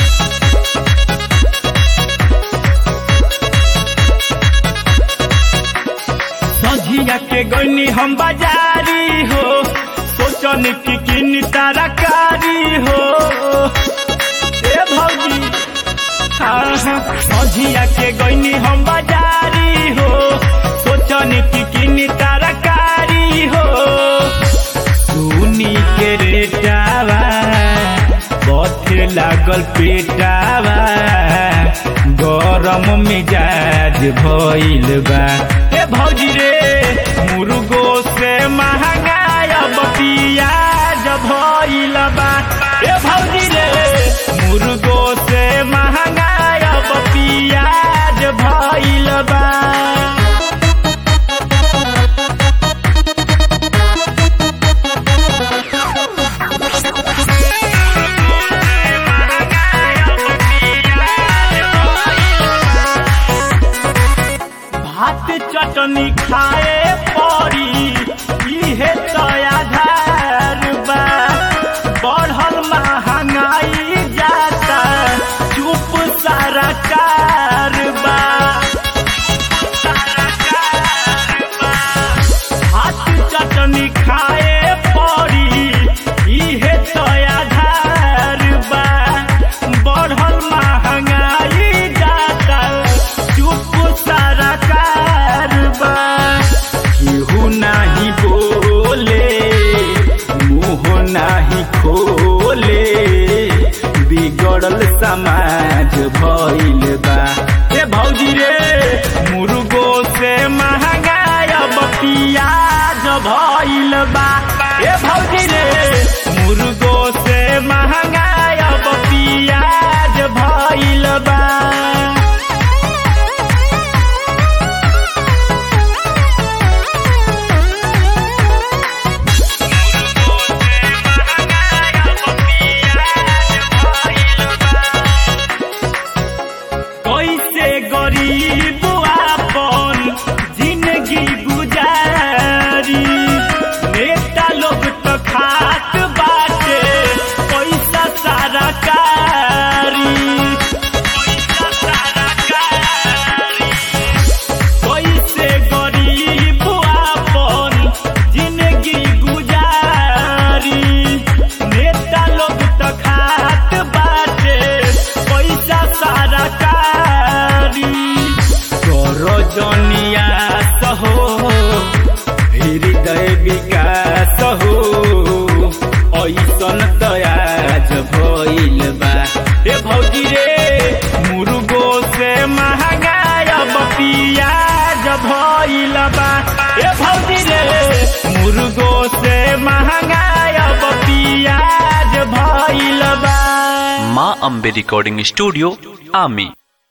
सझिया के गईनी हम बाजारी हो सोचन की किनी तरकारी हो ए भौजी हाँ हाँ सझिया के गईनी हम बाजारी हो सोचन की किनी तरकारी हो सुनी के रेटावा बथे लागल पेटावा गरम मिजाज भइल बा ए भौजी रे मुर्गो से महंगा अब पियाज भइल बा ए भौजी रे मुर्गो से महंगा अब पियाज भइल बा भात चटनी खाए पड़ी इहे तो आधार बा बढ़ल महंगाई जाता चुप सारा कारबा भात चटनी खाए पड़ी इहे तो आधार बा बढ़ल महंगाई जाता चुप सारा कारबा केहू नाही बोले मुंह नाही खोले बिगड़ल समाज भइल बा ए भौजी रे मुर्गो से महंगा अब पियाज भइल बा ए भौजी रे मुर्गो से महंगा अब पियाज भइल बा कैसे गरीब आपन जिंदगी गुजारी नेता लोग तो खात बाटे पैसा सारा कारी पैसा सारा कारी कैसे गरीब आपन जिंदगी गुजारी नेता लोग तो खात बाटे पैसा सारा कारी तोरो जनिया सहो हृदय विकास हो ऐसन तयाज भइल बा ए भौजी रे मुर्गो से महंगा अब पियाज भइल बा ए भौजी रे मुर्गो से महंगा अब पियाज भइल बा মা আম্বে রেকর্ডিং স্টুডিও আমি